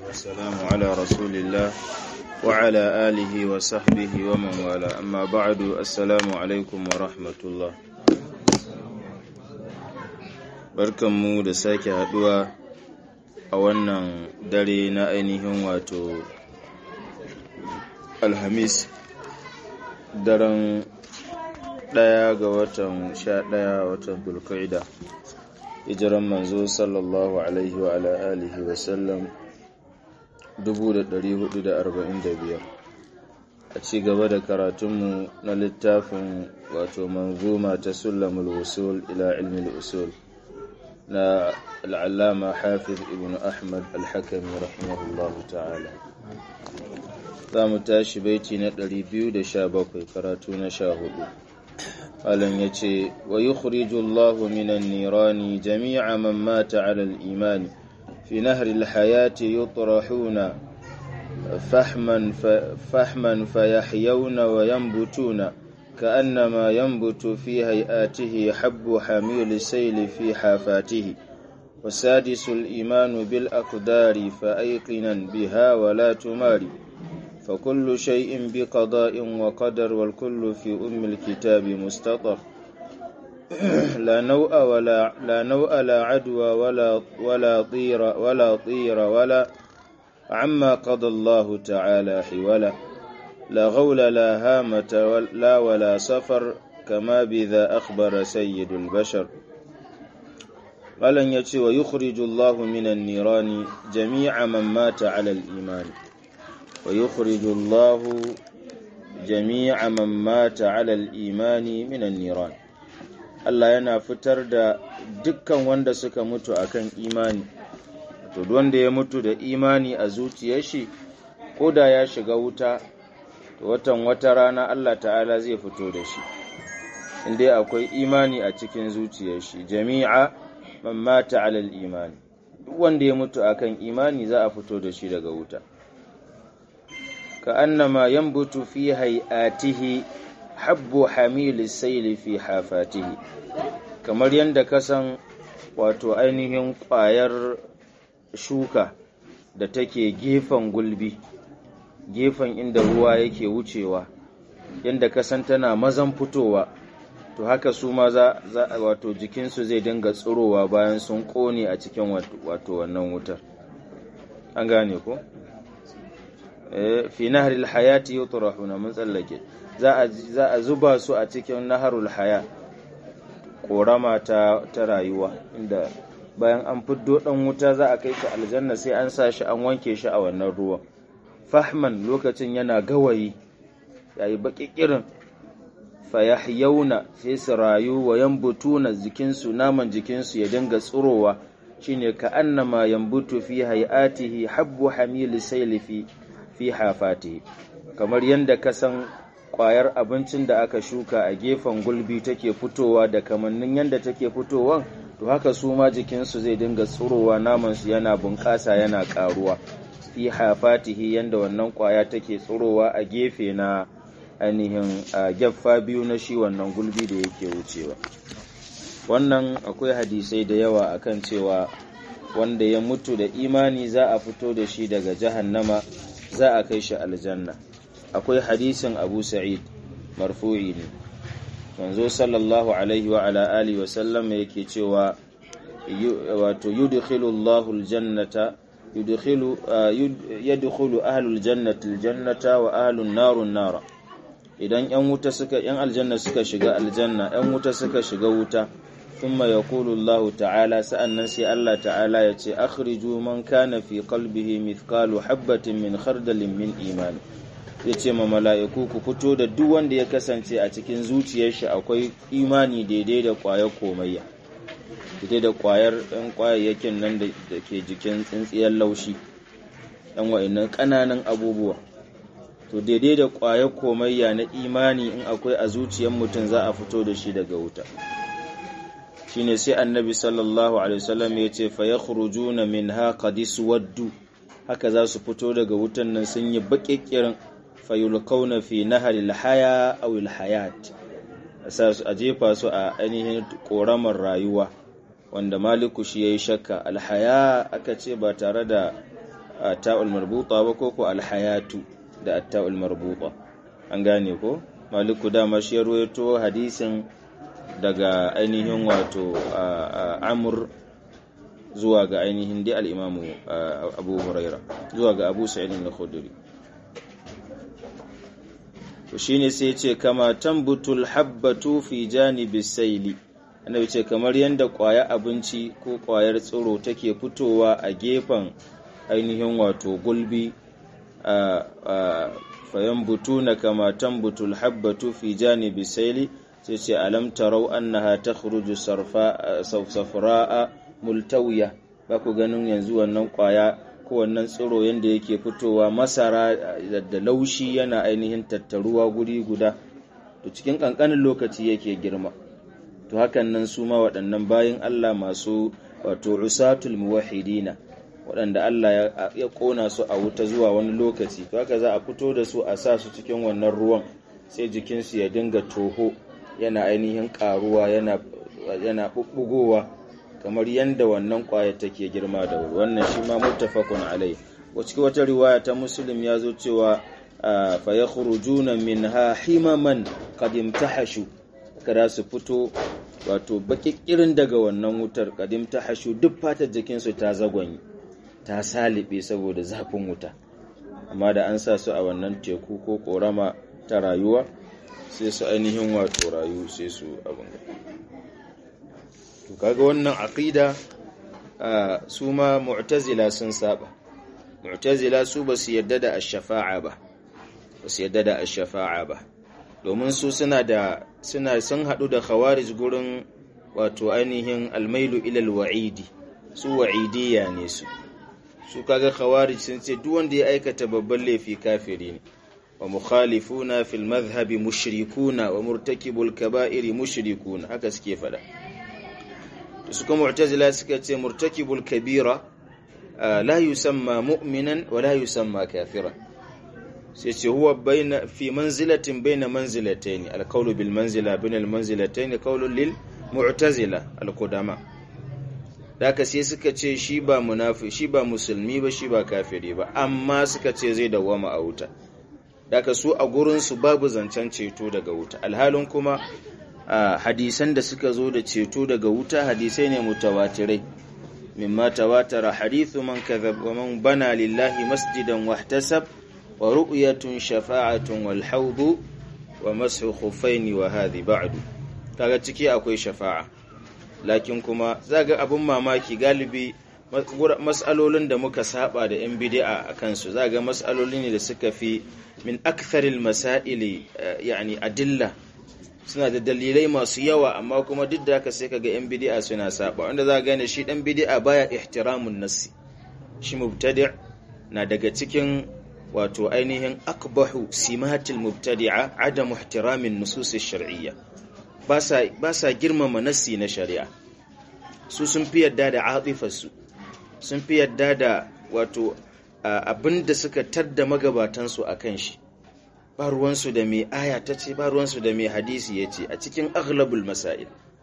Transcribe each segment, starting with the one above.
والسلام على رسول الله وعلى آله وصحبه ومن والاه أما بعد السلام عليكم ورحمة الله barkanmu da sake haduwa a wannan dare na ainihin wato alhamis daren ɗaya ga watan sha ɗaya watan dulkaida hijiran manzo sallallahu alaihi wa ala alihi wa sallam 1445 a ci gaba da karatunmu na littafin wato manzuma ta sulamul usul ila ilmi usul na al'allama hafiz ibn ahmad al-hakami rahimahullahu ta'ala za mu tashi baiti na 217 karatu na sha hudu Alan ya ce, Wa yi Allahu minan nirani jami'a man mata alal imani, fi nahri hayati yutrahuna fahman fayahyawna wa yanbutuna كأنما ينبت في هيئاته حب حميل السيل في حافاته والسادس الإيمان بالأقدار فأيقنا بها ولا تماري فكل شيء بقضاء وقدر والكل في أم الكتاب مستطر لا نوء ولا لا نوء لا عدوى ولا ولا طير ولا طير ولا عما قضى الله تعالى حولا لا غول لا هامة لا ولا سفر كما بذا أخبر سيد البشر قال يتي ويخرج الله من النيران جميع من مات على الإيمان ويخرج الله جميع من مات على الإيمان من النيران Allah yana fitar da dukkan wanda suka mutu akan imani to wanda ya mutu da imani a zuciyar shi ko da ya shiga wuta to watan wata rana Allah ta'ala zai fito da shi inda akwai imani a cikin zuciyar shi jami'a man mata alal imani duk wanda ya mutu akan imani za a fito da shi daga wuta ka annama yanbutu fi hay'atihi habbu hamil sayli fi hafatihi kamar yadda ka san wato ainihin ƙwayar shuka da take gefen gulbi gefen inda ruwa yake wucewa yadda ka san tana mazan fitowa to haka su ma za wato jikinsu zai dinga tsirowa bayan sun ƙone a cikin wato wannan wutar an gane ko fi naharil hayati yutrahuna mun tsallake za a zuba su a cikin naharul haya korama ta, ta rayuwa inda bayan an fiddo dan wuta za a kai shi aljanna sai an sa shi an wanke shi a wannan ruwan fahman lokacin yana gawayi yayi baƙiƙirin fayahyauna sai su rayu wa yambutuna jikinsu naman jikinsu ya dinga tsirowa shine ka annama yambutu fi hayatihi habbu hamil sayli fi fi hafatihi kamar yanda ka san ƙwayar abincin da aka shuka a gefen gulbi take fitowa da kamannin yanda take fitowan to haka su ma jikinsu zai dinga tsirowa namansu yana bunƙasa yana ƙaruwa fi hafatihi yanda wannan ƙwaya take tsirowa a gefe na ainihin a gyaffa biyu na shi wannan gulbi da yake wucewa wannan akwai hadisai da yawa akan cewa wanda ya mutu da imani za a fito da shi daga jahannama za a kai shi aljanna akwai hadisin abu sa'id marfu'i ne manzo sallallahu alaihi wa ala alihi wa sallam yake cewa wato yudkhilu Allahu aljannata yudkhilu yadkhulu ahlul jannati aljannata wa ahlun narun nara idan yan wuta suka yan aljanna suka shiga aljanna yan wuta suka shiga wuta thumma yaqulu Allah ta'ala sa'annan sai Allah ta'ala ya ce akhriju man kana fi qalbihi mithqalu habatin min khardalin min iman ya ce ma mala'iku ku fito da duk wanda ya kasance a cikin zuciyar shi akwai imani daidai da ƙwayar komayya daidai da ƙwayar ɗan ƙwayayyakin nan da ke jikin tsintsiyar laushi ɗan wa'innan ƙananan abubuwa to daidai da ƙwayar komayya na imani in akwai a zuciyar mutum za a fito da shi daga wuta shine sai annabi sallallahu alaihi wasallam ya ce fa yakhrujuna minha qad waddu haka za su fito daga wutan nan sun yi baƙiƙirin fayulkauna fi naharil haya aw hayat a jefa su a ainihin ƙoramar rayuwa wanda maliku shi ya yi shakka alhaya aka ce ba tare da ta'ul marbuta ba ko ko alhayatu da ta'ul marbuta an gane ko maliku dama shi ya ruwaito hadisin daga ainihin wato amur zuwa ga ainihin dai al'imamu abu huraira zuwa ga abu sa'idin na khuduri shi ne sai ce kama tambutul habbatu fi janibi saili annabi ce kamar yadda ƙwaya abinci ko ƙwayar tsiro take fitowa a gefen ainihin wato gulbi a fayan butu na kama tambutul habbatu fi janibi saili sai ce alam tarau annaha takhruju safra'a multawiya ba ku ganin yanzu wannan ƙwaya ko wannan tsiro yadda yake fitowa masara da laushi yana ainihin tattaruwa guri guda to cikin ƙanƙanin lokaci yake girma to hakan nan su ma waɗannan bayan Allah masu wato usatul muwahidina waɗanda Allah ya ƙona su a wuta zuwa wani lokaci to haka za a fito da su a sa su cikin wannan ruwan sai jikinsu ya dinga toho yana ainihin ƙaruwa yana yana ɓuɓɓugowa kamar yadda wannan ƙwaya take girma da wuri wannan shi ma muttafaqun alai cikin wata riwaya ta muslim ya zo cewa fa yakhrujuna minha himaman qad imtahashu kada su fito wato bakikirin daga wannan wutar qad imtahashu duk fatar jikinsu ta zagwanye ta salibe saboda zafin wuta amma da an sa su a wannan teku ko korama ta rayuwa sai su ainihin wato rayu sai su abin to kaga wannan aqida su ma mu'tazila sun saba mu'tazila su ba su yadda da ash-shafa'a ba ba su yadda da ash-shafa'a ba domin su suna da suna sun hadu da khawarij gurin wato ainihin almailu ila al-wa'idi su wa'idiyya ne su su kaga khawarij sun ce duk wanda ya aikata babban laifi kafiri ne wa mukhalifuna fil madhhabi mushrikuna wa murtakibul kaba'iri mushrikuna haka suke fada suka mu'tazila suka ce murtakibul kabira la yusamma mu'minan wa la yusamma kafira sai ce huwa baina fi manzilatin baina manzilatayn alqawlu bil manzila baina al manzilatayn qawlun lil mu'tazila al qudama daka sai suka ce shi ba munafi shi ba musulmi ba shi ba kafiri ba amma suka ce zai dawama a wuta daka su a gurin su babu zancen ceto daga wuta alhalin kuma hadisan da suka zo da ceto daga wuta hadisai ne mutawatirai mimma tawatara hadithu man kadhab wa man bana lillahi masjidan wahtasab wa ru'yatun shafa'atun wal hawdu wa mashu khuffaini wa hadhi ba'du kaga ciki akwai shafa'a lakin kuma zaga abun mamaki galibi mas'alolin da muka saba da yan bid'a akan su zaga mas'aloli ne da suka fi min aktharil masaili yani adilla suna da dalilai masu yawa amma kuma duk da haka sai kaga yan bid'a suna saba wanda za gane shi dan bid'a baya ihtiramun nassi shi mubtadi' na daga cikin wato ainihin akbahu simatil mubtadi'a adamu ihtiramin nusus shar'iyya ba sa ba sa girmama nassi na shari'a su sun fi yadda da atifar su sun fi yadda da wato abinda suka tadda magabatan su akan shi ba ruwansu da mai aya ta ce ba ruwansu da mai hadisi ya ce a cikin aghlabul masail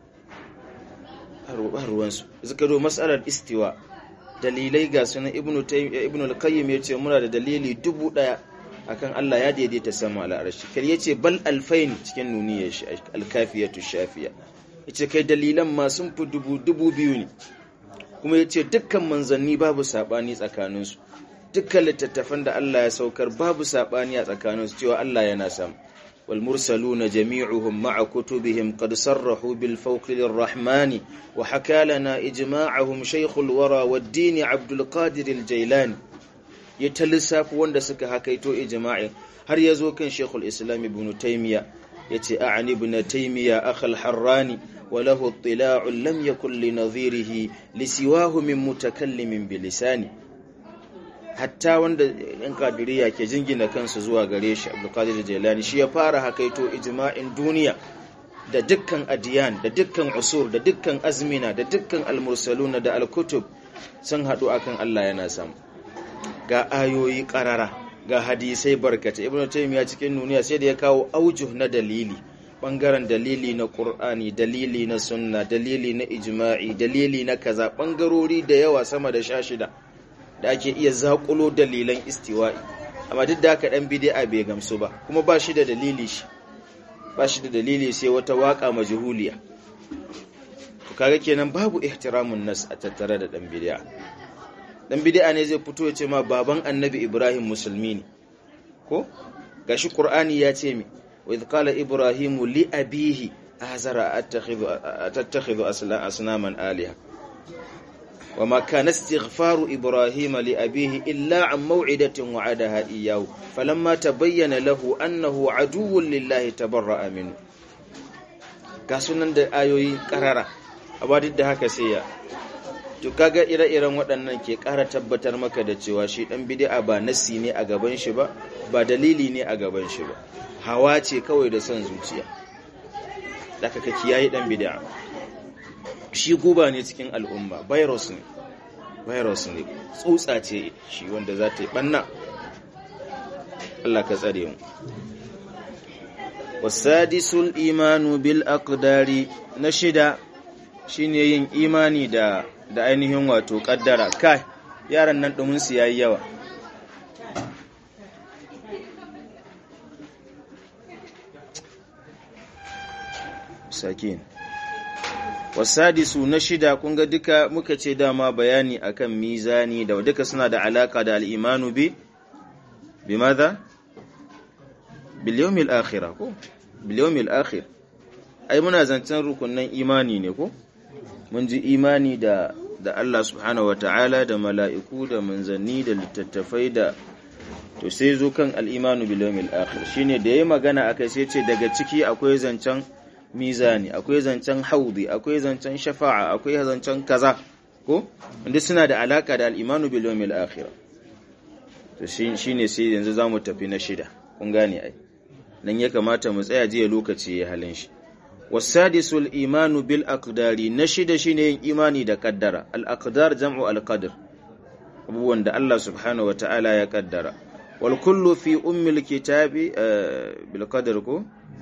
ba ruwansu suka zo matsalar istiwa dalilai ga sunan ibnu ibnu al-qayyim yace muna da dalili dubu daya akan Allah ya daidaita sama al-arshi kar yace bal alfain cikin nuniyar shi al-kafiyatu shafiya yace kai dalilan ma sun fi dubu dubu biyu ne kuma yace dukkan manzanni babu sabani tsakaninsu dukkan littattafan da Allah ya saukar babu saɓani a tsakaninsu cewa Allah yana sam wal mursaluna jami'uhum ma'a kutubihim qad sarrahu bil fawqi lirrahmani wa hakalana ijma'ahum shaykhul wara wad-din Abdul Qadir al-Jailani ya ta lissafi wanda suka hakaito ijma'in har ya zo kan Sheikhul Islam Ibn Taymiyyah yace a'ani ibn Taymiyyah akhal Harrani wa lahu ittila'un lam yakul li nadhirihi li siwahu min mutakallimin bilisani hatta wanda yan kadiriya ke jingina kansu zuwa gare shi abdulkadir jailani shi ya fara hakaito ijma'in duniya da dukkan adiyan da dukkan usur da dukkan azmina da dukkan almursaluna da alkutub sun haɗu akan Allah yana samu ga ayoyi ƙarara ga hadisai barkata ibn taymiya cikin duniya sai da ya kawo aujuh na dalili bangaren dalili na qur'ani dalili na sunna dalili na ijma'i dalili na kaza bangarori da yawa sama da sha shida da ake iya zakulo dalilan istiwa'i amma duk da haka dan bid'a bai gamsu ba kuma ba shi da dalili shi ba shi da dalili sai wata waka majhuliya to kaga kenan babu ihtiramun nas a tattare da dan bid'a dan bid'a ne zai fito ya ce ma baban annabi Ibrahim musulmi ne ko gashi qur'ani ya ce mi wa idh qala ibrahimu li abihi azara attakhidhu atattakhidhu asnaman aliha وما كان استغفار إبراهيم لأبيه إلا عن موعدة وعدها إياه فلما تبين له أنه عدو لله تبرأ منه kasunan da ayoyi karara amma duk da haka sai ya to kaga ire-iren waɗannan ke ƙara tabbatar maka da cewa shi ɗan bid'a ba nasi ne a gaban shi ba ba dalili ne a gaban shi ba hawa ce kawai da son zuciya da ka kiyaye ɗan bid'a shi guba ne cikin al'umma virus ne virus ne tsutsa ce shi wanda za ta yi ɓanna Allah ka tsare mu wasadisul imanu bil aqdari na shida shine yin imani da da ainihin wato kaddara kai yaran nan dumin su yayi yawa sakin wasadisu na shida kun ga duka muka ce dama bayani akan mizani da duka suna da alaka da al'imanu bi bi maza bil yawmil akhirah ko bil yawmil akhir ai muna zancen rukunin imani ne ko mun ji imani da da Allah subhanahu wataala da mala'iku da manzanni da littattafai da to sai zo kan al-imanu bil yawmil akhir shine da yayi magana akai sai ce daga ciki akwai zancen mizani akwai zancen haudi akwai zancen shafa'a akwai zancen kaza ko wanda suna da alaka da al-imanu bil yawmil akhir to shine sai yanzu zamu tafi na shida kun gane ai nan ya kamata mu tsaya jiya lokaci ya halin shi wasadisul imanu bil aqdari na shida shine yin imani da kaddara al aqdar jam'u al qadr abubuwan da Allah subhanahu wataala ya kaddara wal kullu fi ummil kitabi bil qadr ko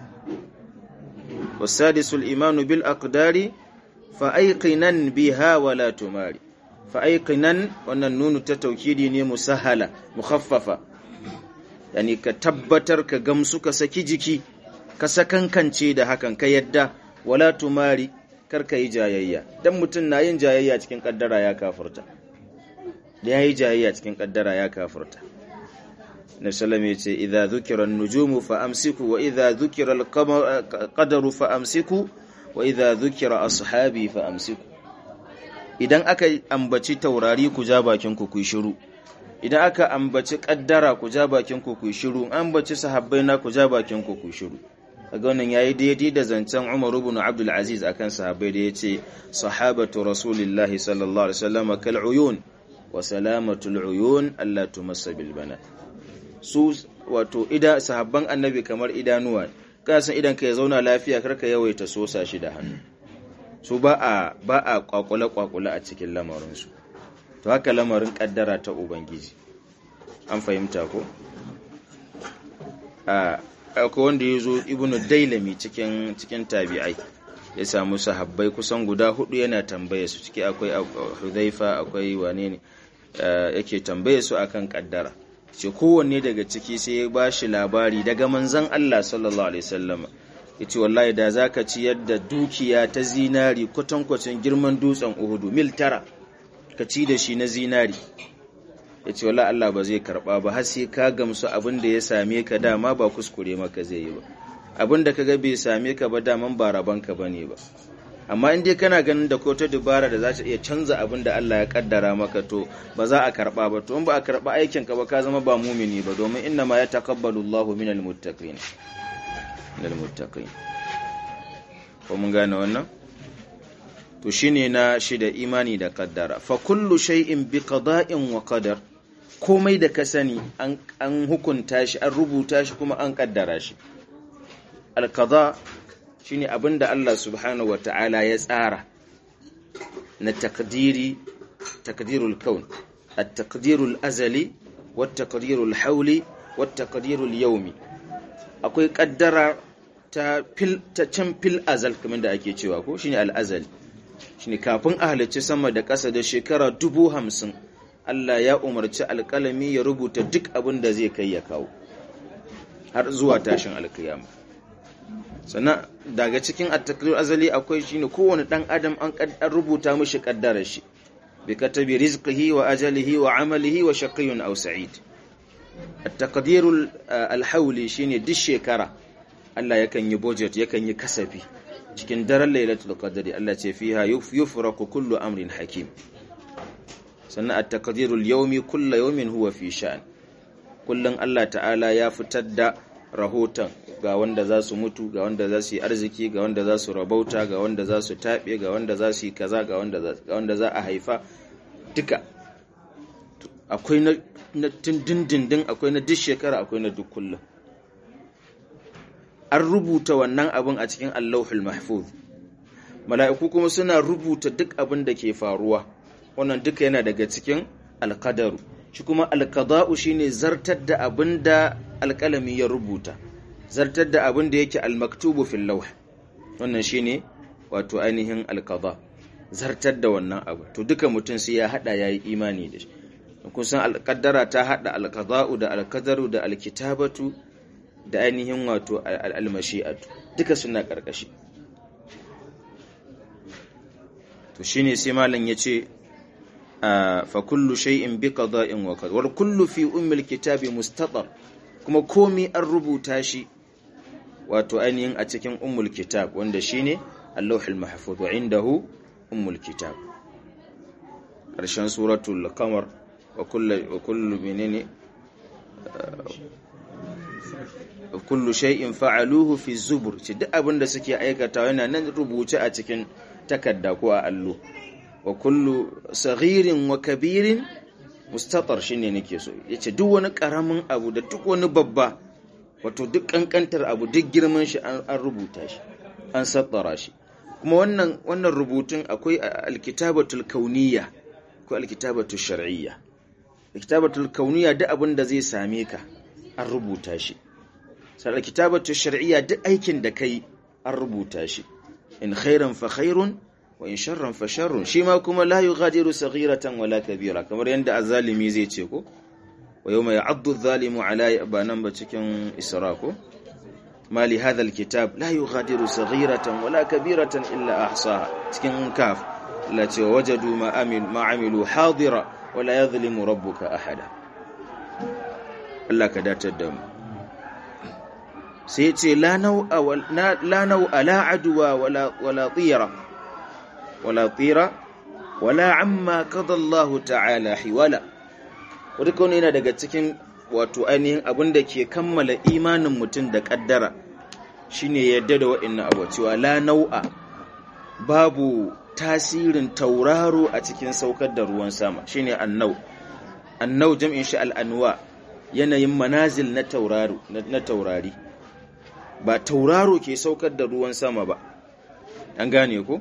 wasadisul imanu bil aqdari fa ayqinan biha wala tumari fa ayqinan wannan nunu ta taukidi ne musahala mukhaffafa yani ka tabbatar ka gamsu ka saki jiki ka sakankance da hakan ka yadda wala tumari kar ka yi jayayya dan mutum na yin jayayya cikin kaddara ya kafurta da ya yi jayayya cikin kaddara ya kafurta na salama ya ce idha dhukira nujumu fa amsiku wa idha dhukira al-qadaru fa amsiku wa idha dhukira ashabi fa amsiku idan aka ambaci taurari ku ja bakin ku ku shiru idan aka ambaci kaddara ku ja bakin ku ku shiru an ambaci sahabbai na ku ja bakin ku ku shiru kaga wannan yayi daidai da zancen Umar ibn Abdul Aziz akan sahabbai da yace sahabatu rasulillahi sallallahu alaihi wasallam kal uyun wa salamatul uyun alla tumassa bil bana su wato ida sahabban annabi kamar idanuwa kana san idan ka ya zauna lafiya karka yawaita sosa shi da hannu su ba a ba a kwakule kwakule a cikin lamarin su to haka lamarin kaddara ta ubangiji an fahimta ko a akwai wanda ya zo ibnu dailami cikin cikin tabi'ai ya samu sahabbai kusan guda hudu yana tambaye su ciki akwai hudhaifa akwai wane ne yake tambaye su akan kaddara ce kowanne daga ciki sai ya bashi labari daga manzon Allah sallallahu alaihi wasallam yace wallahi da zaka ci yadda dukiya ta zinari kwatankwacin girman dutsen Uhudu mil tara ka ci da shi na zinari ya ce wala Allah ba zai karba ba har sai ka gamsu abin da ya same ka dama ba kuskure maka zai yi ba abin da ka ga bai same ka ba daman ba rabanka ba ne ba amma in dai kana ganin da ko ta dubara da za ta iya canza abin da Allah ya kaddara maka to ba za a karba ba to in ba a karba aikin ka ba ka zama ba mumini ba domin inna ma ya taqabbalu Allahu minal muttaqin minal muttaqin ko mun gane wannan to shine na shida imani da kaddara fa kullu shay'in bi qada'in wa qadar komai da ka sani an hukunta shi an rubuta shi kuma an kaddara shi al-qada shine abinda Allah subhanahu wata'ala ya tsara na takdiri takdirul kaun at-taqdirul azali wat-taqdirul hawli wat-taqdirul yawmi akwai kaddara ta fil ta can fil azal kamar da ake cewa ko shine al-azali shine kafin a halicci sama da ƙasa da shekara dubu hamsin Allah ya umarci alƙalami ya rubuta duk abin da zai kai ya kawo har zuwa tashin alkiyama sannan daga cikin at-takdir azali akwai shine kowane dan adam an rubuta mishi kaddarar shi bi katabi rizqihi wa ajalihi wa amalihi wa shaqiyyun aw sa'id at-taqdir al-hawli shine duk shekara Allah yakan yi budget yakan yi kasafi cikin daren lailatul qadri Allah ce fiha yufraku kullu amrin hakim sannan at-taqdir al-yawmi kullu yawmin huwa fi sha'an kullun Allah ta'ala ya fitar da rahoton ga wanda za su mutu ga wanda za su yi arziki ga wanda za su rabauta ga wanda za su taɓe ga wanda za su yi kaza ga wanda za a haifa duka akwai na dindindin akwai na duk shekara akwai na duk kullum an rubuta wannan abin a cikin allahul mahfuz mala'iku kuma suna rubuta duk abin da ke faruwa wannan duka yana daga cikin alkadaru shi kuma alkada'u shine zartar da abin da alkalami ya rubuta zartar da abin da yake almaktubu fil lawh wannan shine wato ainihin alqada zartar da wannan abu to duka mutum sai ya hada yayi imani da shi kun san alqaddara ta hada alqada'u da alqadaru da alkitabatu da ainihin wato almashi'atu duka suna karkashi to shine sai malam yace fa kullu shay'in bi qada'in wa qadar wal kullu fi ummil kitabi mustatar kuma komi an rubuta shi wato ainihin a cikin ummul kitab wanda shine Allahul Mahfuz wa indahu ummul kitab ƙarshen suratul qamar wa kullu wa kullu menene kullu shay'in fa'aluhu fi zubur ce duk abin da suke aikata yana nan rubuce a cikin takarda ko a allo wa kullu saghirin wa kabirin mustatar shine nake so yace duk wani karamin abu da duk wani babba wato duk kankantar abu duk girman shi an rubuta shi an sattara shi kuma wannan wannan rubutun akwai alkitabatul kauniyya ko alkitabatul shar'iyya alkitabatul kauniyya duk abin da zai same ka an rubuta shi sai alkitabatul shar'iyya duk aikin da kai an rubuta shi in khairan fa khairun wa in sharran fa sharrun shi ma kuma la yughadiru saghiratan wala kabira kamar yanda azalimi zai ce ko wa yawma ya'addu adh-dhalimu ala banan ba cikin isra ko ma li hadha al-kitab la yughadiru saghiratan wala kabiratan illa ahsaha cikin kaf la ce wajadu ma amil ma amilu hadira wala yadhlimu rabbuka ahada Allah ka datar da mu sai ce la nau'a la nau'a la adwa wala wala tira wala tira wala amma qada Allah ta'ala hiwala wadda yana daga cikin wato ainihin abin da ke kammala imanin mutum da kaddara shine yadda da wa'annan abu cewa la nau'a babu tasirin tauraro a cikin saukar da ruwan sama shine annau annau jam'in shi al'anwa yanayin manazil na tauraro na taurari ba tauraro ke saukar da ruwan sama ba an gane ko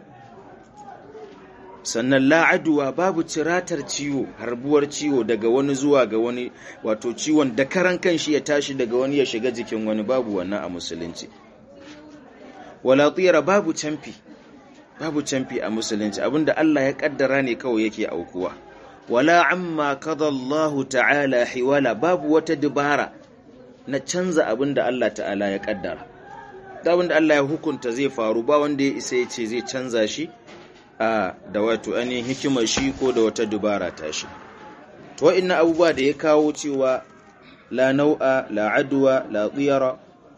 sannan la'aduwa babu ciratar ciwo harbuwar ciwo daga wani zuwa ga wani wato ciwon da karan kanshi ya tashi daga wani ya shiga jikin wani babu wannan a musulunci wala tsira babu camfi babu camfi a musulunci abinda Allah ya kaddara ne kawai yake aukuwa wala amma kada Allah ta'ala hiwala babu wata dubara na canza abinda Allah ta'ala ya kaddara abinda Allah ya hukunta zai faru ba wanda ya isa ya ce zai canza shi a da wato ainihin hikimar shi ko da wata dubara ta shi to wa'annan abubuwa da ya kawo cewa la nau'a la adwa la tsira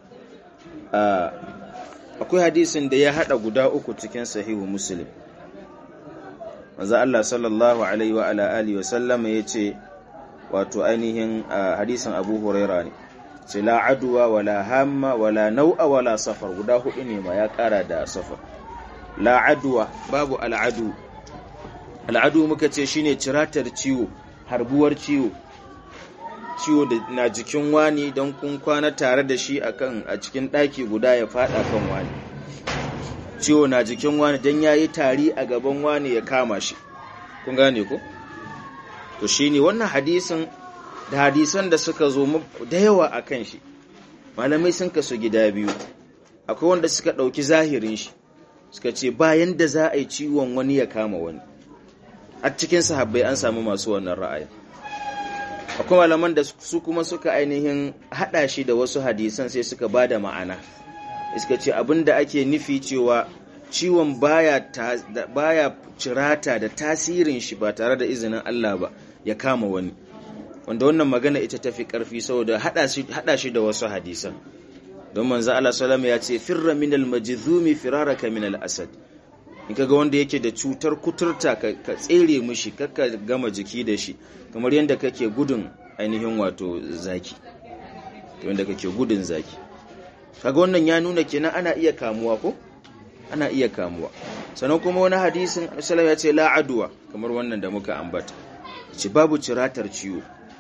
akwai hadisin da ya hada guda uku cikin sahihu muslim manzo Allah sallallahu alaihi wa ala alihi wa sallama yace wato ainihin hadisin Abu Huraira ne ce la adwa wala hamma wala nau'a wala safar guda hudu ne ma ya kara da safar la adwa babu al'adu al'adu muka ce shine ciratar ciwo harbuwar ciwo ciwo da na jikin wani don kun kwana tare da shi akan a cikin ɗaki guda ya fada kan wani ciwo na jikin wani don ya yi tari a gaban wani ya kama shi kun gane ko to shine wannan hadisin da hadisan da suka zo da yawa a kan shi malamai sun kasu gida biyu akwai wanda suka ɗauki zahirin shi suka ce bayan da za a yi ciwon wani ya kama wani a cikin sahabbai an samu masu wannan ra'ayi akwai malaman da su kuma suka ainihin hada shi da wasu hadisan sai suka ba da ma'ana iska ce abinda ake nufi cewa ciwon baya, baya cirata da tasirin shi ba tare da izinin Allah ba ya kama wani wanda wannan magana ita tafi karfi saboda hada shi da wasu hadisan don manzo Allah sallama ya ce firra minal majzumi firaraka minal asad in kaga wanda yake da cutar kuturta ka tsere mishi kakka gama jiki da shi kamar yadda kake gudun ainihin wato zaki yadda kake gudun zaki kaga wannan ya nuna kenan ana iya kamuwa ko ana iya kamuwa sannan kuma wani hadisin sallallahu ya ce la adwa kamar wannan da muka ambata ce babu ciratar ciwo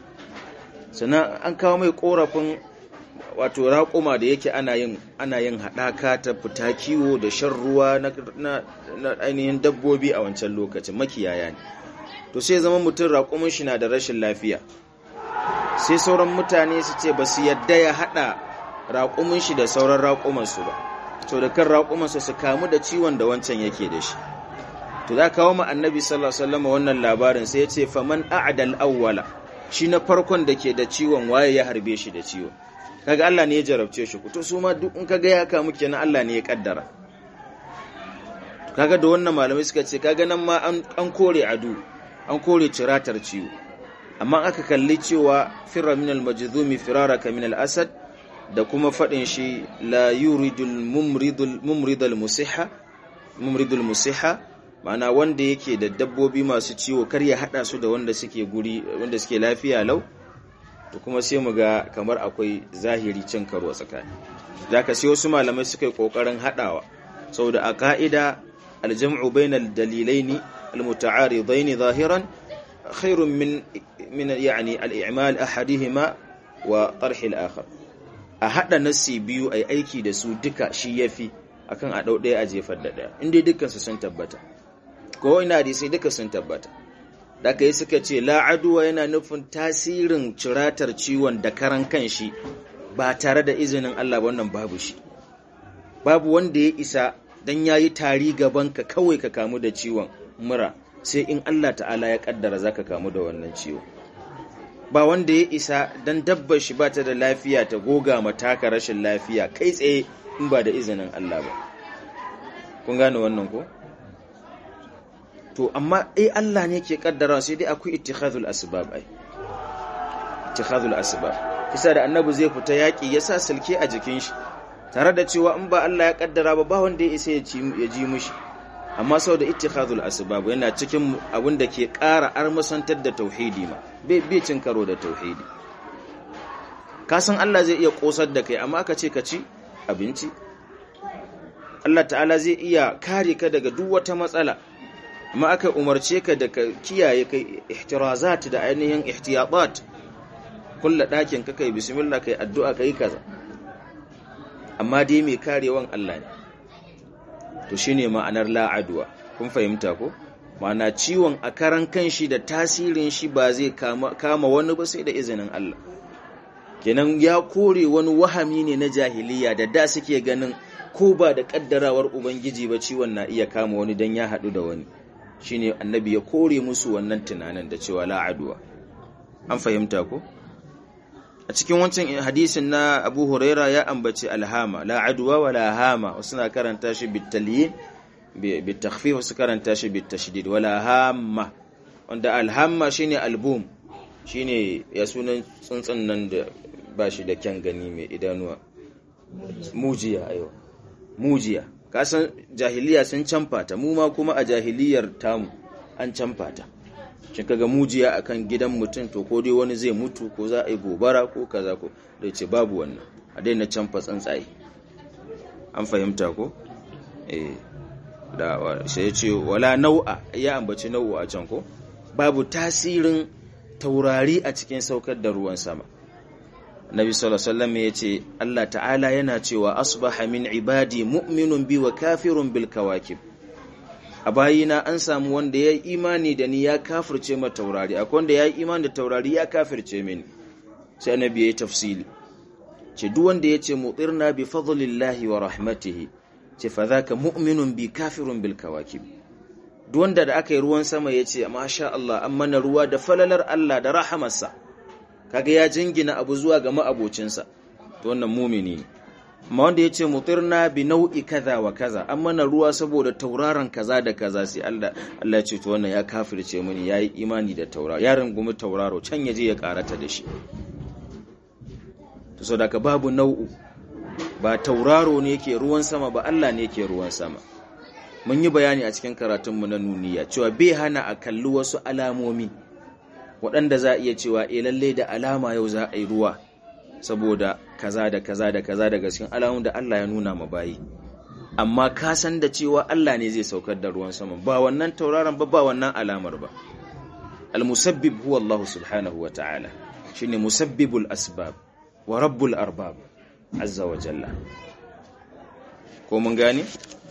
sannan an kawo mai korafin wato raƙuma da yake ana yin ana yin haɗaka ta fita kiwo da shan ruwa na, na, ainihin dabbobi a wancan lokacin makiyaya ne to sai zama mutum raƙumin shi na da rashin lafiya sai sauran mutane su ce ba su yadda ya haɗa raƙumin shi da sauran raƙumansu ba to da kan raƙumansu su kamu da ciwon da wancan yake da shi to za kawo ma annabi sallallahu alaihi wasallam wannan labarin sai ya ce faman a'dal awwala shi na farkon da ke da ciwon waye ya harbe shi da ciwon kaga Allah ne ya jarabce shi to su ma duk in kaga ya kamu kenan Allah ne ya kaddara kaga da wannan malamai suka ce kaga nan ma an kore adu an kore ciratar ciwo amma aka kalli cewa firra min al-majzumi firaraka min al-asad da kuma fadin shi la yuridul mumridul mumridul musiha mumridul musiha ma'ana wanda yake da dabbobi masu ciwo kar ya hada su da wanda suke guri wanda suke lafiya lau to kuma sai mu ga kamar akwai zahiri cin karo tsakani zaka sai wasu malamai suka yi kokarin hadawa saboda a ka'ida aljam'u bainal dalilaini almuta'aridaini zahiran khairun min min yani al-i'mal ahadihima wa tarh al-akhar a hada nasi biyu ai aiki da su duka shi yafi akan a dau daya a jefar da daya inda dukkan su sun tabbata ko ina hadisi duka sun tabbata da aka yi suka ce la'aduwa yana nufin tasirin ciratar ciwon da karan kanshi ba tare da izinin Allah wannan babu shi babu wanda ya isa dan yayi tari gaban ka kawai ka kamu da ciwon mura sai in Allah ta'ala ya kaddara zaka kamu da wannan ciwo ba wanda ya isa dan dabbar shi ba ta da lafiya ta goga mataka rashin lafiya kai tsaye in ba da izinin Allah ba kun gane wannan ko to amma ai Allah ne ke kaddara sai dai akwai ittikhadul asbab ai ittikhadul asbab kisa da annabi zai fita yaki ya sa silke a jikin shi tare da cewa in ba Allah ya kaddara ba ba wanda ya isa ya ji mushi amma saboda ittikhadul asbab yana cikin abin da ke ƙara armasantar da tauhidi ma bai bai cin karo da tauhidi ka san Allah zai iya kosar da kai amma aka ce ka ci abinci Allah ta'ala zai iya kare ka daga duk wata matsala amma aka umarce ka da ka kiyaye kai ihtirazat da ainihin ihtiyatat kulla ɗakin ka kai bismillah kai addu'a kai kaza amma dai mai karewan Allah ne to shine ma'anar la'adwa kun fahimta ko ma'ana ciwon a karan kanshi da tasirin shi ba zai kama, kama wani ba sai da izinin Allah kenan ya kore wani wahami ne na jahiliya da da suke ganin ko ba da kaddarawar ubangiji ba ciwon na iya kama wani dan ya haɗu da wani shine annabi ya kore musu wannan tunanin da cewa la'aduwa an fahimta ko a cikin wancan hadisin na Abu Huraira ya ambaci alhama la'aduwa wa lahama wasu na karanta shi bitalyin bitakhfif wasu karanta shi bitashdid wala hamma wanda alhamma shine album shine ya sunan tsuntsun nan da bashi da kyan gani mai idanuwa mujiya ayo mujiya kasan jahiliya sun canfa ta mu ma kuma a jahiliyar tamu an canfa ta kin kaga mujiya akan gidan mutum to ko dai wani zai mutu ko za a yi gobara ko kaza ko da ce babu wannan a daina canfa tsuntsaye an fahimta ko eh da sai ya ce wala nau'a ya ambaci nau'u a can ko babu tasirin taurari a cikin saukar da ruwan sama Nabi sallallahu alaihi wasallam yace Allah ta'ala yana cewa asbaha min ibadi mu'minun bi wa kafirun bil kawakib a bayina an samu wanda ya yi imani da ni ya kafirce ma taurari akwai wanda ya yi imani da taurari ya kafirce mini sai annabi ya yi tafsili ce duk wanda ya ce mutirna bi fadlillahi wa rahmatihi ce fa zaka mu'minun bi kafirun bil kawakib wanda da aka yi ruwan sama ya ce masha Allah an mana ruwa da falalar Allah da rahamarsa kaga ya jingina abu zuwa ga ma'abocinsa to wannan mumini ne amma wanda ya ce mutirna bi nau'i kaza wa kaza an mana ruwa saboda tauraron kaza da kaza sai Allah Allah ya ce to wannan ya kafirce mini yayi imani da tauraro ya rungumi tauraro can ya je ya karata da shi to saboda ka babu nau'u ba tauraro ne ke ruwan sama ba Allah ne ke ruwan sama mun yi bayani a cikin karatunmu na nuniya cewa bai hana a kalli wasu alamomi waɗanda za a iya cewa e lalle da alama yau za a yi ruwa saboda kaza da kaza da kaza daga cikin alamun da Allah ya nuna ma bayi amma ka san da cewa Allah ne zai saukar da ruwan sama ba wannan tauraron ba ba wannan alamar ba al-musabbib huwa Allah subhanahu wa ta'ala shine musabbibul asbab wa rabbul arbab azza wa jalla ko mun gane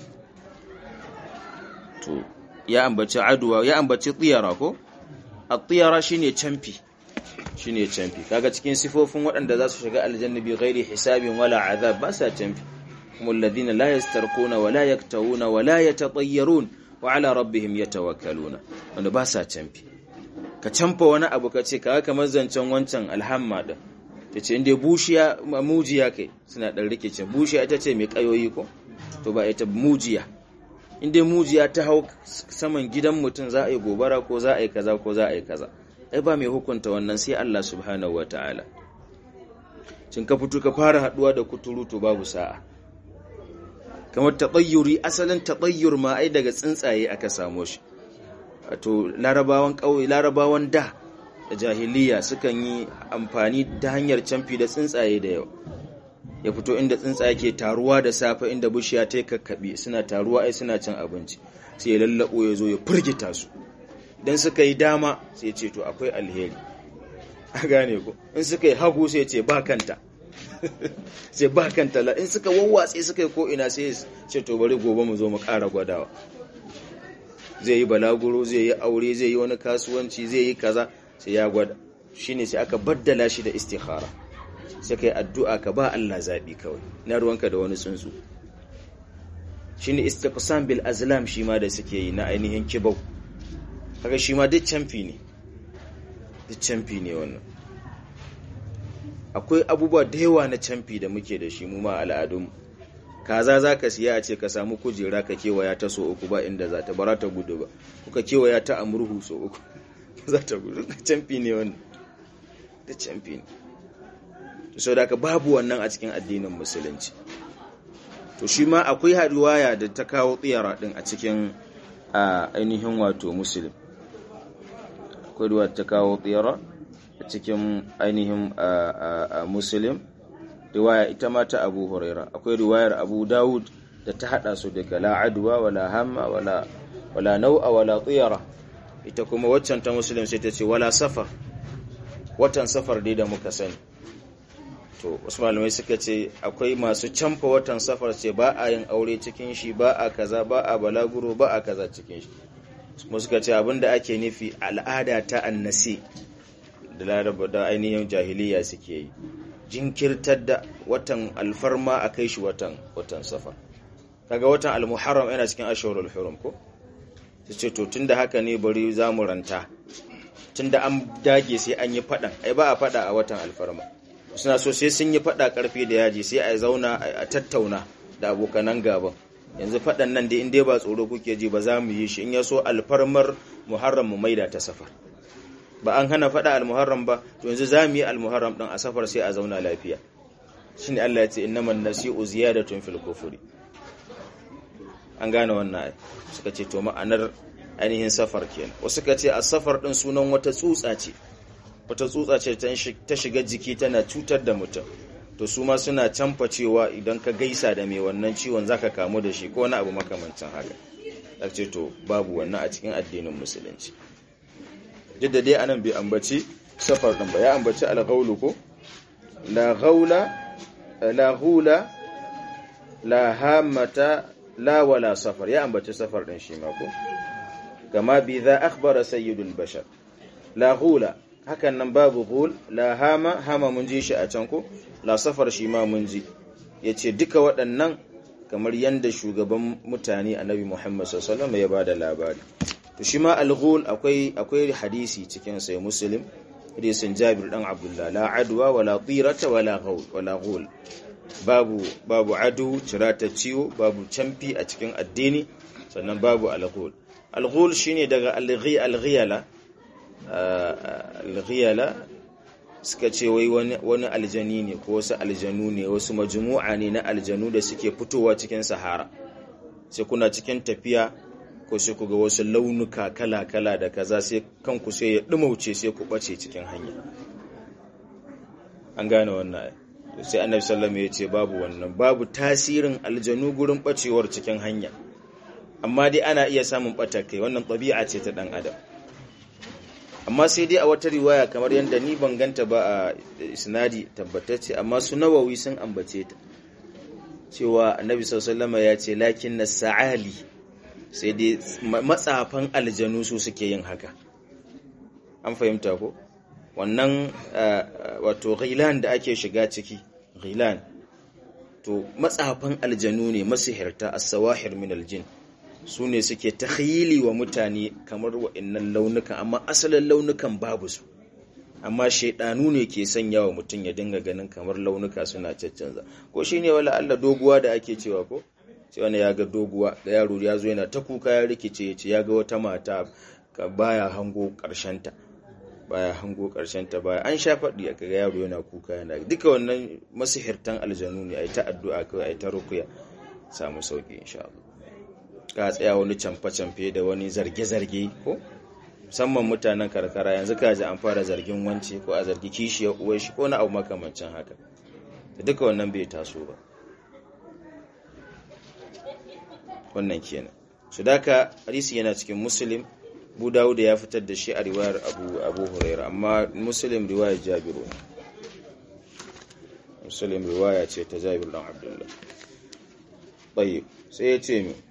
to ya ambaci aduwa ya ambaci tsiyara ko at-tiyara shine camfi shine camfi kaga cikin sifofin waɗanda za su shiga aljanna bi ghairi hisabin wala azab ba sa camfi kuma alladhina la yastarquna wala yaktawuna wala yatatayyarun wa ala rabbihim yatawakkaluna wanda ba sa camfi ka camfa wani abu ka ce kaga kamar zancen wancan alhamma din tace inda bushiya mujiya kai suna dan rikice bushiya ita ce mai kayoyi ko to ba ita mujiya inda mujiya ta hau saman gidan mutum za a yi gobara ko za a yi kaza ko za a yi kaza ai ba mai hukunta wannan sai Allah subhanahu wataala cin ka fito ka fara haduwa da kuturu to babu sa'a kamar tatayyuri asalin tatayyur ma ai daga tsuntsaye aka samo shi wato larabawan kauye larabawan da da jahiliya sukan yi amfani ta hanyar camfi da tsuntsaye da yawa ya fito inda tsuntsaye ke taruwa da safe inda bishiya ta kakkaɓe suna taruwa ai suna cin abinci sai ya lallabo ya zo ya firgita su dan suka yi dama sai ce to akwai alheri a gane ko in suka yi hagu sai ce ba kanta sai ba kanta la in suka wawwatse suka yi ko ina sai ce to bari gobe mu zo mu ƙara gwadawa zai yi balaguro zai yi aure zai yi wani kasuwanci zai yi kaza sai ya gwada shine sai aka baddala shi da istikhara sai kai addu'a ka ba Allah zabi kawai na ruwanka da wani tsuntsu shine istiqsam bil azlam shi ma da suke yi na ainihin kibau kaga shi ma duk camfi ne duk camfi ne wannan akwai abubuwa da yawa na camfi da muke da shi mu ma al'adun kaza za ka siya a ce ka samu kujera ka kewaya ta so uku ba inda za ta bara ta gudu ba kuka kewaya ta amurhu so uku za ta gudu camfi ne wannan da camfi ne so da ka babu wannan a cikin addinin musulunci to shi ma akwai haduwaya da ta kawo tsiyara din a cikin ainihin wato musulun akwai ruwa ta kawo tsira a cikin ainihin musulun riwaya ita ma ta abu huraira akwai riwayar abu dawud da ta hada su daga la adwa wala hamma wala wala nau'a wala tsira ita kuma waccan ta musulun sai ta ce wala safar watan safar dai da muka sani to wasu malamai suka ce akwai masu camfa watan safar ce ba a yin aure cikin shi ba a kaza ba a balaguro ba a kaza cikin shi kuma suka ce abinda ake nufi al'ada ta annasi da laraba da ainihin jahiliya suke yi jinkirtar da watan alfarma a kai shi watan watan safar kaga watan almuharram yana cikin ashhurul hurum ko su ce to tunda haka ne bari za mu ranta tunda an dage sai an yi fadan ai ba a fada a watan alfarma suna so sai sun yi fada karfi da yaji sai a zauna a tattauna da abokanan gaban yanzu fadan nan dai in dai ba tsoro kuke ji ba za mu yi shi in ya so alfarmar muharram mu maida ta safar ba an hana fada almuharram ba to yanzu za mu yi almuharram din a safar sai a zauna lafiya shine Allah ya ce innaman nasi'u ziyadatun fil kufri an gane wannan ai suka ce to ma'anar ainihin safar kenan wasu suka ce a safar din sunan wata tsutsa ce wata tsutsa ce ta shiga jiki tana cutar da mutum to su ma suna canfa cewa idan ka gaisa da mai wannan ciwon zaka kamu da shi ko wani abu makamancin haka a ce to babu wannan a cikin addinin musulunci duk da dai anan bai ambaci safar din ba ya ambaci alghawlu ko la ghawla la hula la hamata la wala safar ya ambaci safar din shi ma ko kama bi za akhbara sayyidul bashar la hula hakan nan babu ghul la hama hama mun ji shi a can ko la safar shi ma mun ji yace duka waɗannan kamar yanda shugaban mutane annabi Muhammad sallallahu alaihi wasallam ya bada labari to shi ma al-ghul akwai akwai hadisi cikin sai muslim hadisin Jabir dan Abdullah la adwa wala tirata wala ghul wala ghul babu babu adu cirata ciwo babu camfi a cikin addini sannan babu al-ghul al-ghul shine daga al-ghi al-ghiyala al-ghiyala suka ce wai wani aljani ne ko wasu aljanu ne wasu majmu'a ne na aljanu da suke fitowa cikin sahara sai kuna cikin tafiya ko sai ku ga wasu launuka kala-kala da kaza sai kanku sai ya dumauce sai ku bace cikin hanya an gane wannan sai annabi sallallahu ya ce babu wannan babu tasirin aljanu gurin bacewar cikin hanya amma dai ana iya samun batakai wannan ɗabi'a ce ta dan adam amma sai dai a wata riwaya kamar yadda ni ban ganta ba a isnadi tabbatacce amma su nawawi sun ambace ta cewa annabi sallallahu ya ce lakin na sa'ali sai dai matsafan aljanu su suke yin haka an fahimta ko wannan wato ghilan da ake shiga ciki ghilan to matsafan aljanu ne masihirta as-sawahir min aljin su ne suke takhayili wa mutane kamar wa'annan launukan amma asalin launukan babu su amma shaidanu ne ke sanya wa mutum ya dinga ganin kamar launuka suna caccanza ko shine wala Allah doguwa da ake cewa ko sai wani ya ga doguwa da yaro ya zo yana ta kuka ya rikice ya ce ya ga wata mata baya hango ta baya hango ta baya an sha faɗi aka ga yaro yana kuka yana duka wannan masihirtan aljanu ne ai ta addu'a kawai ai ta rukuya samu sauki insha Allah ka tsaya wani camfe-camfe da wani zarge-zarge ko musamman mutanen karkara yanzu ka ji an fara zargin wance ko a zargi kishiyar uwar shi ko na abu makamancin haka da duka wannan bai taso ba wannan kenan su daka hadisi yana cikin muslim bu dawud ya fitar da shi a riwayar abu abu huraira amma muslim riwayar jabiru muslim riwaya ce ta jabir dan abdullah tayyib sai ya ce mi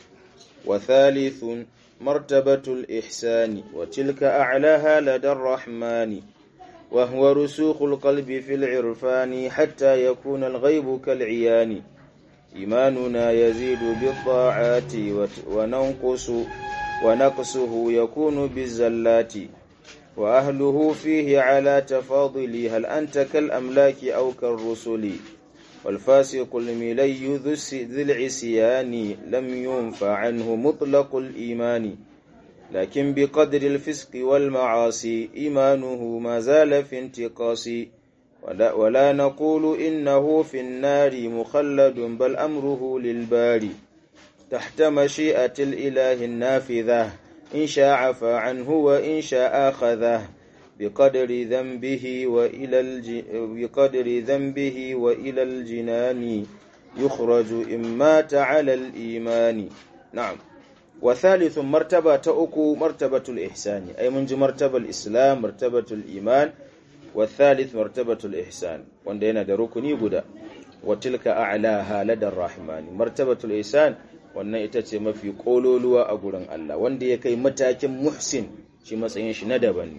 وثالث مرتبة الإحسان وتلك أعلاها لدى الرحمن وهو رسوخ القلب في العرفان حتى يكون الغيب كالعيان إيماننا يزيد بالطاعات وننقص ونقصه يكون بالزلات وأهله فيه على تفاضل هل أنت كالأملاك أو كالرسل والفاسق الملي ذي العصيان لم ينفع عنه مطلق الإيمان لكن بقدر الفسق والمعاصي إيمانه ما زال في انتقاص ولا, ولا نقول إنه في النار مخلد بل أمره للباري تحت مشيئة الإله النافذة إن شاء عفى عنه وإن شاء أخذه بقدر ذنبه وإلى الج... بقدر ذنبه وإلى الجنان يخرج إن مات على الإيمان نعم وثالث مرتبة تأكو مرتبة الإحسان أي منج مرتبة الإسلام مرتبة الإيمان والثالث مرتبة الإحسان وندينا دركني بدا وتلك أعلاها لدى الرحمن مرتبة الإحسان wannan ita ce mafi kololuwa a gurin Allah wanda ya kai matakin muhsin shi matsayin shi na daban ne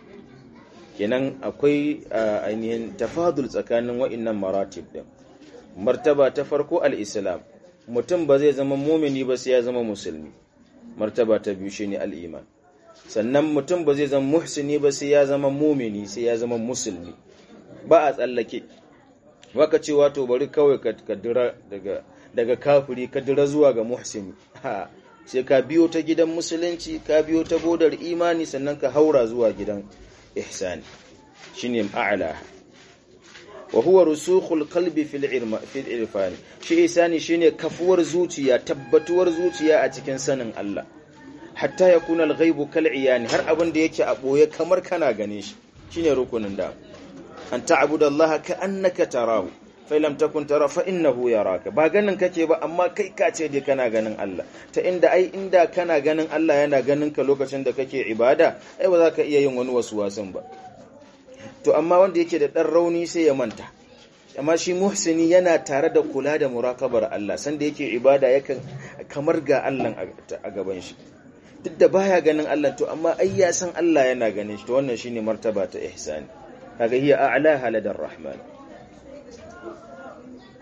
kenan akwai ainihin tafadul tsakanin wa'innan maratib din martaba ta farko al-islam mutum ba zai zama mumini ba sai ya zama musulmi martaba ta biyu shine al-iman sannan mutum ba zai zama muhsini ba sai ya zama mumini sai ya zama musulmi ba a tsallake waka ce wato bari kawai ka dira daga daga kafiri ka dira zuwa ga muhsini ha sai ka biyo ta gidan musulunci ka biyo ta bodar imani sannan ka haura zuwa gidan ihsani shine a'la wa huwa rusukhul qalbi fil irma fil irfani shi ihsani shine kafuwar zuciya tabbatuwar zuciya a cikin sanin Allah hatta yakuna al-ghaibu kal iyani har abin da yake a boye kamar kana gane shi shine rukunin da an ta'budallaha ka annaka tarahu fa lam takun tara fa innahu yaraka ba ganin kake ba amma kai ka ce dai kana ganin Allah ta inda ai inda kana ganin Allah yana ganin ka lokacin da kake ibada ai ba za ka iya yin wani wasu wasan ba to amma wanda yake da dan rauni sai ya manta amma shi muhsini yana tare da kula da murakabar Allah sanda yake ibada yakan kamar ga Allah a gaban shi duk da baya ganin Allah to amma ai ya san Allah yana ganin shi to wannan shine martaba ta ihsani kaga hiya a'la haladar rahman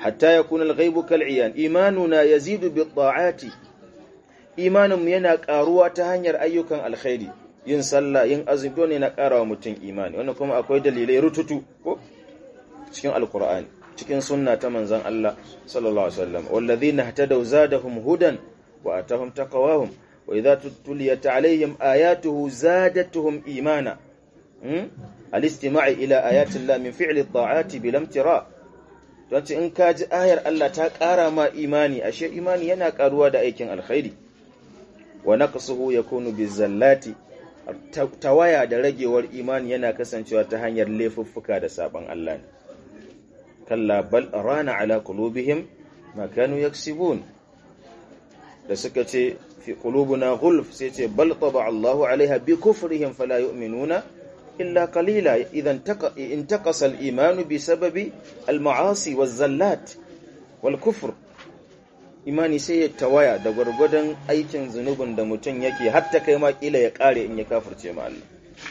hatta yakuna al-ghaibu kal'iyan imanuna yazidu bi ta'ati imaninmu yana karuwa ta hanyar ayyukan alkhairi yin sallah yin azumi ne na karawa mutum imani wannan kuma akwai dalilai rututu ko cikin alkur'ani cikin sunna ta manzon Allah sallallahu alaihi wasallam walladhina ihtadaw zadahum hudan wa atahum taqawahum wa idha tuliyat alaihim ayatuhu zadatuhum imana al-istima'i ila ayati Allah min fi'li at-ta'ati bil imtira don in ka ji ayar Allah ta ƙara ma imani ashe imani yana ƙaruwa da aikin alkhairi wa naqsuhu yakunu bizallati tawaya da ragewar imani yana kasancewa ta hanyar laifuffuka da saban Allah ne kalla bal rana ala qulubihim ma kanu yaksibun da suka ce fi qulubuna ghulf sai ce bal taba Allahu alaiha bi kufrihim fala yu'minuna illa qalila idan intaqasa al-iman bi sababi al-ma'asi waz-zallat wal-kufr imani sai ya tawaya da gwargwadon aikin zunubin da mutum yake hatta kai ma kila ya kare in ya kafirce ma Allah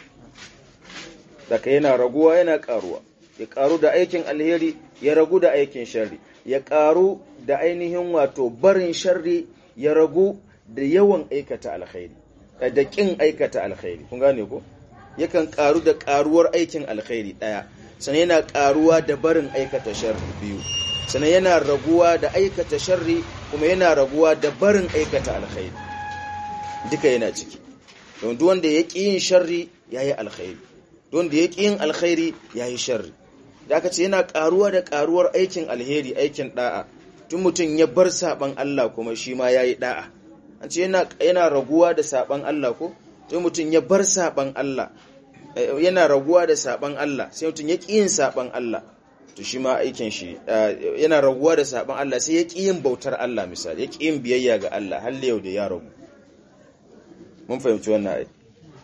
daga yana raguwa yana karuwa ya karu da aikin alheri ya ragu da aikin sharri ya karu da ainihin wato barin sharri ya ragu da yawan aikata alkhairi da kin aikata alkhairi kun gane ko yakan karu da karuwar aikin alkhairi daya sannan yana karuwa da barin aikata sharri biyu sannan yana raguwa da aikata sharri kuma yana raguwa da barin aikata alkhairi duka yana ciki don duk wanda ya ƙi yin sharri yayi alkhairi duk wanda ya ƙi yin alkhairi yayi sharri da aka ce yana karuwa da karuwar aikin alheri aikin da'a tun mutum ya bar saban Allah kuma shi ma yayi da'a an ce yana yana raguwa da saban Allah ko tun mutum ya bar saban Allah yana raguwa da saban Allah sai mutum ya ƙi yin saban Allah to shi ma aikin shi yana raguwa da saban Allah sai ya ƙi yin bautar Allah misali ya ƙi yin biyayya ga Allah har yau da ya ragu mun fahimci wannan ai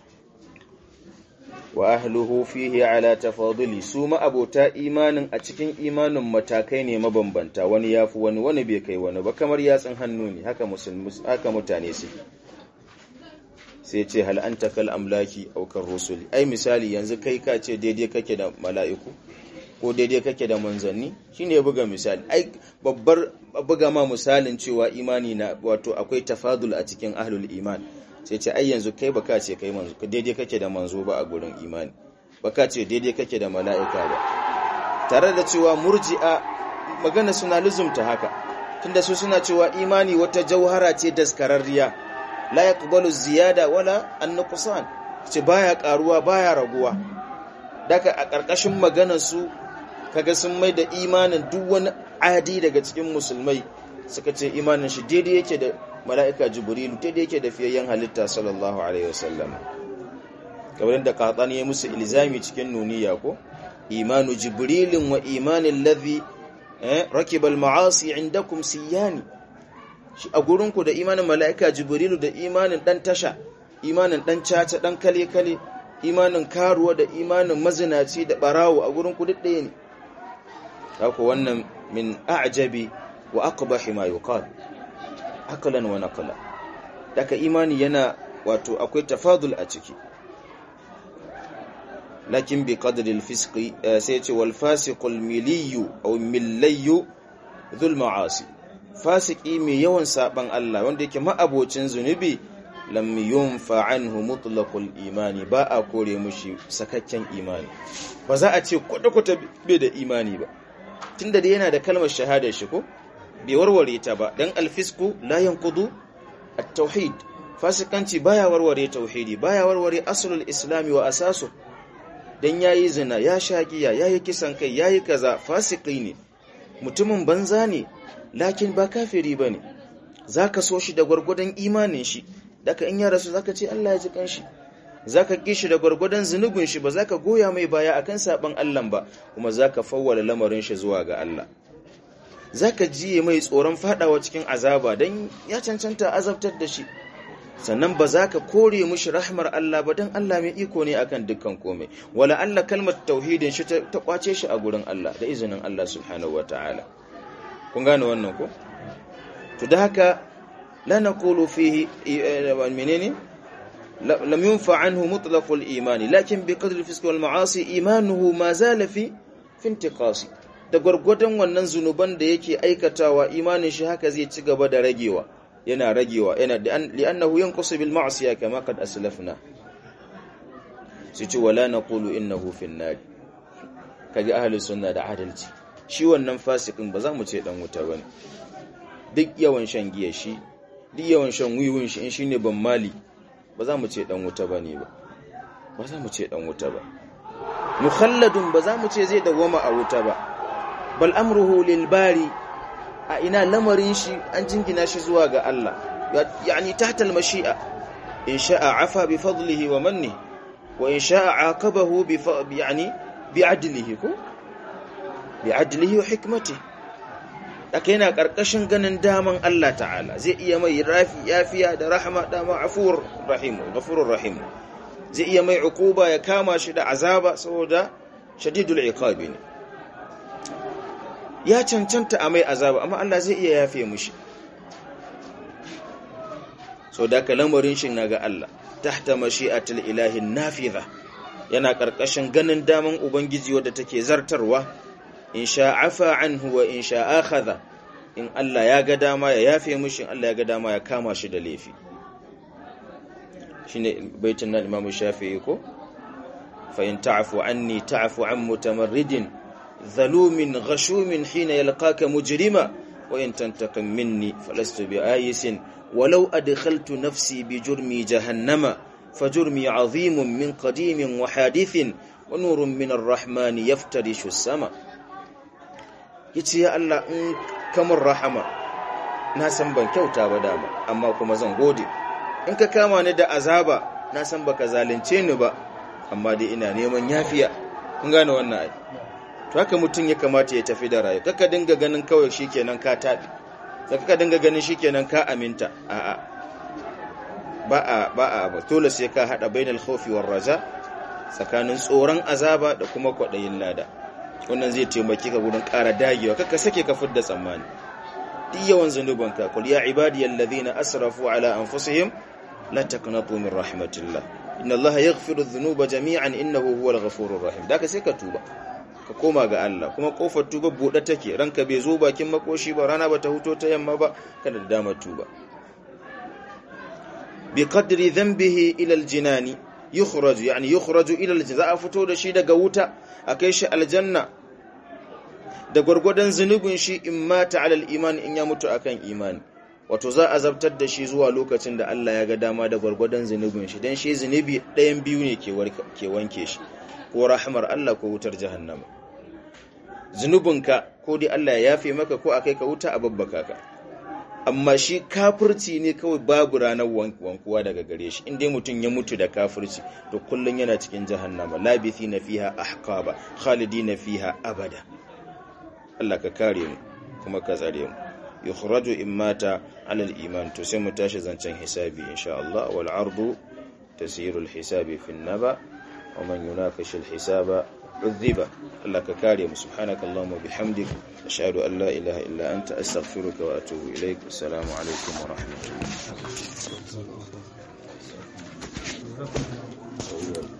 wa ahluhu fihi ala tafaduli su ma abota imanin a cikin imanin matakai ne mabambanta wani yafi wani wani bai kai wani ba kamar yatsun hannu ne haka musulmi haka mutane su sai ce hal anta kal amlaki aw kar rusuli ai misali yanzu kai ka ce daidai kake da mala'iku ko daidai kake da manzanni shine ya buga misali ai babbar buga ma misalin cewa imani na wato akwai tafadul a cikin ahlul iman sai ce ai yanzu kai baka ce kai manzo daidai kake da manzo ba a gurin imani baka ce daidai kake da mala'ika ba tare da cewa murji'a magana suna luzumta haka tunda su suna cewa imani wata jauhara ce daskararriya la yaqbalu ziyada wala an-nuqsan ce baya karuwa baya raguwa daga a ƙarƙashin maganar su kaga sun mai da imanin duk wani adi daga cikin musulmai suka ce imanin shi daidai yake da mala'ika jibrilu daidai yake da fiyayyen halitta sallallahu alaihi wasallam kamar da qahtani ya musu ilzami cikin nuniya ko imanu jibrilin wa imanin ladhi rakibal ma'asi indakum siyani shi a gurinku da imanin mala'ika jibrilu da imanin dan tasha imanin dan caca dan kale kale imanin karuwa da imanin mazinaci da barawo a gurin duk ɗaya ne haka wannan min a'jabi wa aqbahi ma yuqal akalan wa naqala daga imani yana wato akwai tafadul a ciki lakin bi qadri al-fisqi sai ce wal fasiqul miliyu aw millayyu dhul ma'asi fasiki mai yawan saban Allah wanda yake ma'abocin zunubi lam yunfa anhu mutlaqul imani ba a kore mushi sakakken imani ba za a ce kwata-kwata bai da imani ba tunda da yana da kalmar shahada shi ko bai warware ta ba dan alfisku la yanqudu at-tauhid fasikanci baya warware tauhidi baya warware aslul islami wa asasu dan yayi zina ya shagiya yayi kisan kai yayi kaza fasiki ne mutumin banza ne lakin ba kafiri bane zaka so shi da gwargwadon imanin shi daga in ya rasu zaka ce Allah ya ji kanshi zaka kishi da gwargwadon zunubin shi ba zaka goya mai baya akan saban Allah ba kuma zaka fawwala lamarin shi zuwa ga Allah zaka jiye mai tsoron fadawa cikin azaba dan ya cancanta azabtar da shi sannan ba za ka kore mushi rahmar Allah ba dan Allah mai iko ne akan dukkan komai wala Allah kalmar tauhidin shi ta kwace shi a gurin Allah da izinin Allah subhanahu wataala kun gane wannan ko to da haka لا نقول فيه منين لم ينفع عنه مطلق الإيمان لكن بقدر الفسق والمعاصي إيمانه ما زال في في انتقاص da gwargwadon wannan zunuban da yake aikatawa imanin shi haka zai ci gaba da ragewa yana ragewa yana li'annahu yanqusu bil ma'siyah kama qad aslafna su ce wala naqulu innahu fin nar kaji ahli sunna da adalci shi wannan fasikin ba za mu ce dan wuta bane duk yawan shan giya shi duk yawan shan wiwin shi in shine ban mali ba za mu ce dan wuta bane ba ba za mu ce dan wuta ba mukhalladun ba za mu ce zai dawoma a wuta ba bal amruhu lil bari a ina lamarin shi an jingina shi zuwa ga Allah yani tahta al mashi'a in sha'a afa bi fadlihi wa manni wa in sha'a aqabahu bi yani bi adlihi ko bi adlihi wa hikmatihi aka yana karkashin ganin daman Allah ta'ala zai iya mai rafi yafiya da rahama dama afur rahim ghafurur rahim zai iya mai ukuba ya kama shi da azaba saboda shadidul iqabi ne ya cancanta a mai azaba amma Allah zai iya yafe mushi so da ka lamarin shi na ga Allah tahta mashi'atul ilahi nafiza yana karkashin ganin daman ubangiji wadda take zartarwa in sha afa anhu wa in sha akhadha in Allah ya ga dama ya yafe mushi in Allah ya ga dama ya kama shi da laifi shine baitin nan Imam Shafi'i ko fa in ta'fu anni ta'fu an mutamarridin zalumin ghashumin hina yalqaka mujrima wa in tantaqim minni falastu bi'ayisin walau adkhaltu nafsi bi jurmi jahannama fajurmi 'azimun min qadimin wa hadithin wa nurun min ar-rahman yaftarishu as-sama yace ya Allah in kamar rahama na san ban kyauta ba dama amma kuma zan gode in ka kama ni da azaba na san baka zalunce ni ba amma dai ina neman yafiya kun gane wannan ai to haka mutum ya kamata ya tafi da rayu kaka dinga ganin kawai shikenan ka tabi kaka dinga ganin shikenan ka aminta a'a ba a ba a ba dole sai ka hada bainal khawfi war raja tsakanin tsoron azaba da kuma kwadayin lada wannan zai taimake ka gurin ƙara dagewa kaka sake ka fidda tsammani duk yawan zanubanka kul ya ibadiyal ladhina asrafu ala anfusihim la taqnatu min rahmatillah inna allaha yaghfiru dhunuba jami'an innahu huwal ghafurur rahim da ka sai ka tuba ka koma ga Allah kuma kofar tuba bude take ranka bai zo bakin makoshi ba rana bata huto ta yamma ba kana da damar tuba bi qadri dhanbihi ila aljinani yukhraju yani yukhraju ila aljanna za a fito da shi daga wuta akai shi aljanna da gwargwadon zunubin shi in mata alal iman in ya mutu akan imani wato za a zabtar da shi zuwa lokacin da Allah ya ga dama da gwargwadon zunubin shi dan shi zunubi ɗayan biyu ne ke wanke shi ko rahmar Allah ko wutar jahannama zunubinka ko dai Allah ya yafe maka ko akai ka wuta a babbaka ka amma shi kafirci ne kawai babu ranar wankuwa daga gare shi inda mutum ya mutu da kafirci to kullum yana cikin jahannama labithi na fiha ahqaba khalidi na fiha abada Allah ka kare mu kuma ka tsare mu yukhraju in mata ala al-iman to sai mu tashi zancen hisabi insha Allah wal ardu tasiru al-hisabi fi an-naba wa man yunaqish al-hisaba udhiba Allah ka kare mu subhanaka allahumma bihamdik ashhadu an la ilaha illa anta astaghfiruka wa atubu ilaik assalamu alaikum wa rahmatullahi